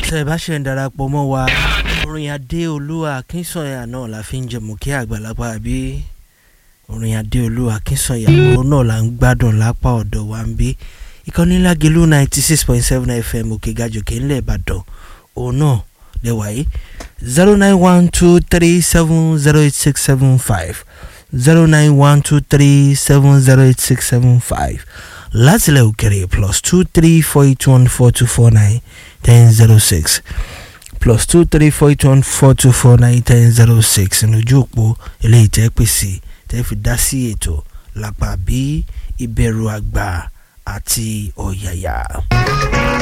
tẹ́ ẹ bá ṣe ń darapọ̀ mọ́ wa orin adéolúwa akínsọ̀yà náà la fi ń jẹ mọ̀kí àgbàlagbà àbí orin adéolúwa akínsọ̀yà òun náà là ń gbádùn lápá ọ̀dọ̀ wa ń bí ìkànnì lágẹ̀lú ninety six point seven fm òkè gàjòkè ńlẹ̀ ìbàdàn òun náà lẹ́wà yìí zero nine one two three seven zero eight six seven five zero nine one two three seven zero eight six seven five látìlẹ̀ òkèrè plus two three four eight one four two four nine ten zero six plus two three four eight one four two four nine ten zero six ìnojú òpó eléyìí tẹ́ pèsè tẹ́ fi dá sí ètò lápá bí ìbẹ̀rù àgbà àti ọ̀yàyà.